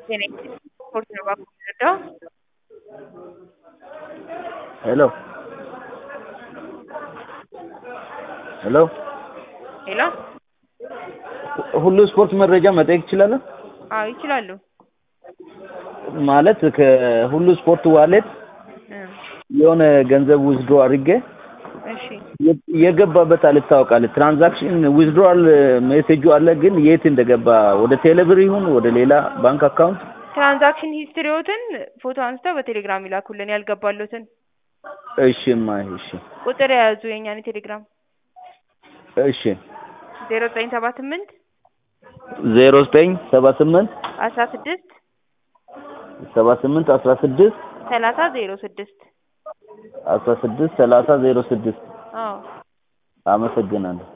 Tiene por trabajo, ¿cierto? Hello. ሄሎ ሄሎ ሁሉ ስፖርት መረጃ መጠየቅ እችላለሁ? አዎ ይችላሉ። ማለት ከሁሉ ስፖርት ዋሌት እ የሆነ ገንዘብ ዊዝድሮ አድርጌ እሺ የ- የገባበት አልታወቃል። ትራንዛክሽን ዊዝድሮዋል ሜሴጁ አለ፣ ግን የት እንደገባ ወደ ቴሌብር ይሁን ወደ ሌላ ባንክ አካውንት ትራንዛክሽን ሂስትሪዎትን ፎቶ አንስተው በቴሌግራም ይላኩልን ያልገባሉትን እሺማ እሺ ቁጥር የያዙ የእኛን የቴሌግራም እሺ ዜሮ ዘጠኝ ሰባ ስምንት ዜሮ ዘጠኝ ሰባ ስምንት አስራ ስድስት ሰባ ስምንት አስራ ስድስት ሰላሳ ዜሮ ስድስት አስራ ስድስት ሰላሳ ዜሮ ስድስት አዎ አመሰግናለሁ።